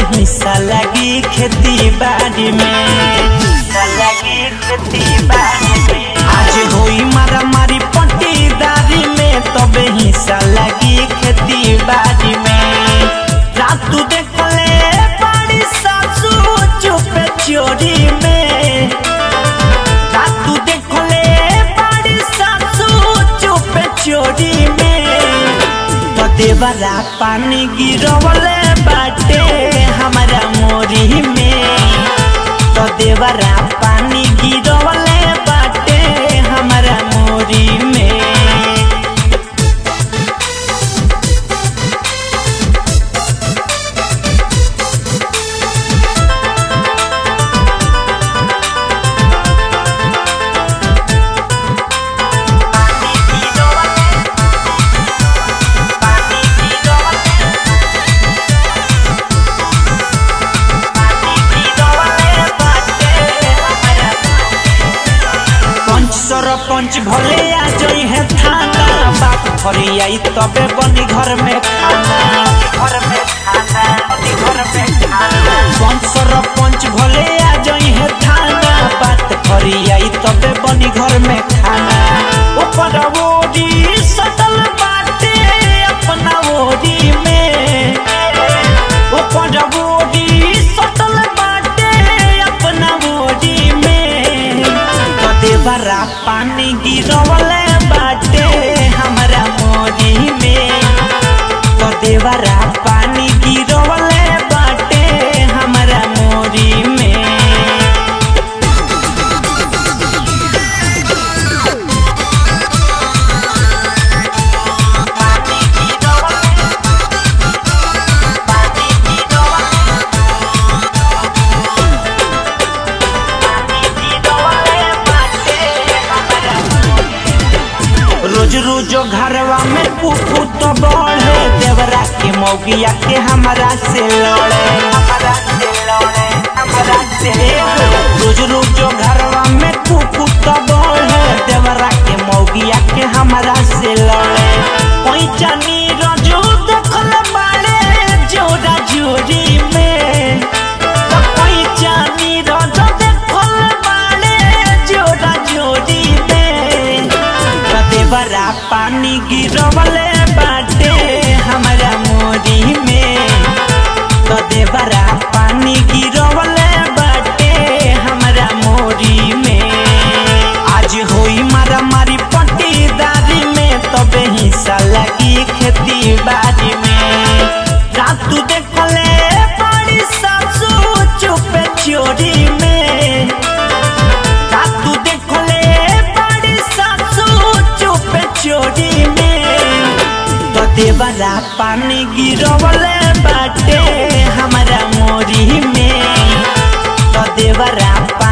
हिस्सा लगी खेती बाड़ी में हिस्सा लगी खेती बाड़ी में आज होई मारा मारी पट्टीदारी में तबे हिस्सा लगी खेती बाड़ी में रातू देखले बड़ी सासू चुपे चोरी में रातू देखले बड़ी सासू चुपे चोरी में तो देवरा पानी गिरवले बाटे हमारा मोरी में तो देवरा पानी गिरवले बाटे हमारा मोरी में पंच सरपंच भले आ जई है थाना बाप फरी आई तबे बनी घर में खाना घर में खाना बनी घर में खाना पंच सरपंच भले आ जई है थाना बात फरी आई तबे बनी घर में खाना ऊपर ओरी सटल बाटे अपना ओरी में ऊपर ओरी सटल बाटे अपना ओरी में कदे बरा पानी गिरवले बाटे हमरा मोरी में कदे बरा पानी गिरवले बाटे हमरा मोरी में पानी गिरवले पानी गिरवले रोज रोज घरवा में कुकू तो बढ़े देवरा के मौगिया के हमारा से लड़े हमारा से लड़े हमारा से रोज रोज घरवा में कुकू तो बढ़े देवरा के मौगिया के हमारा से लड़े कोई जानी रजू देखल बाड़े जोरा जोरी में तो कोई जानी रजू देखल बाड़े जोरा जोरी में देवरा पानी गिरवले बाटे हमारा मोरी में तो देवरा पानी गिरवले बाटे हमारा मोरी में आज होई मारा मारी पट्टीदारी में तबे हिस्सा लगी खेती बाड़ी में रातू देखले बड़ी सासू चुपे चोरी में रातू देखले बड़ी सासू चुपे चोरी में तो देवरा पानी गिरवले बाटे हमारा मोरी में तो देवरा